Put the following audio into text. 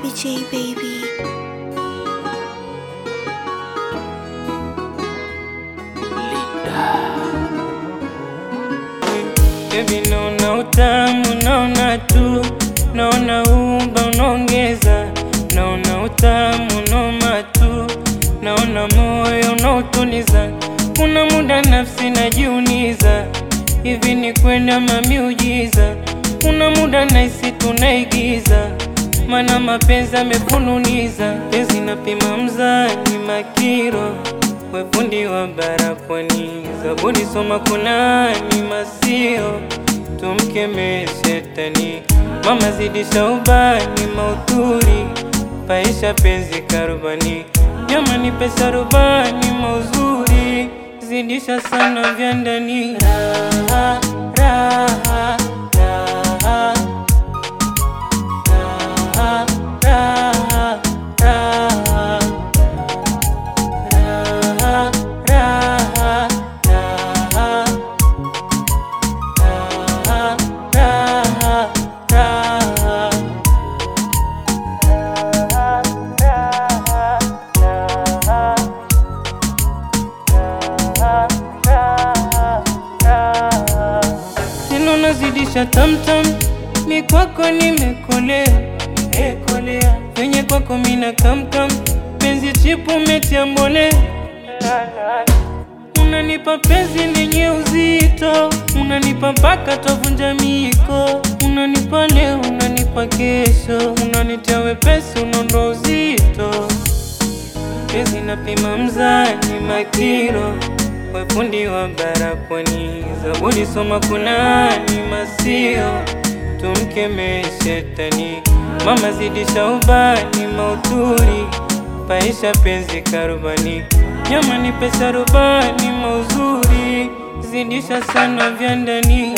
Baby J, baby. Baby, naona utamu, naona tu, naona umba unaongeza, naona utamu, naona tu, naona moyo unaotuliza. Kuna muda nafsi najiuliza, hivi ni kwenda mamiujiza? Kuna muda nahisi tunaigiza, mana mapenzi amefululiza. Penzi napima mzani makiro wefundi wa barapwani, zabuni soma kunani masio, tumkeme shetani, mama zidisha ubani maudhuri, paisha penzi karubani, jamani pesa rubani mauzuri, zidisha sana vya ndani raha, raha, raha, raha, raha, raha. Raha, raha, raha. Raha, raha, raha. Sino nazidisha tamtam, mi kwako nimekolea, ekolea venye kwako mina kamkam, penzi chipu metia mbolea Unanipa penzi lenye uzito, unanipa mpaka twavunja miko, unanipa leo, unanipa kesho, unanitia wepesi, unaondoa uzito. Penzi napima mzani makiro, wefundi wa barapwani, zabuni soma kunani masio, tumkeme shetani, mama zidisha ubani maudhuri, paisha penzi karubani, nyama ni pesa rubani mauzuri, zidisha sana vya ndani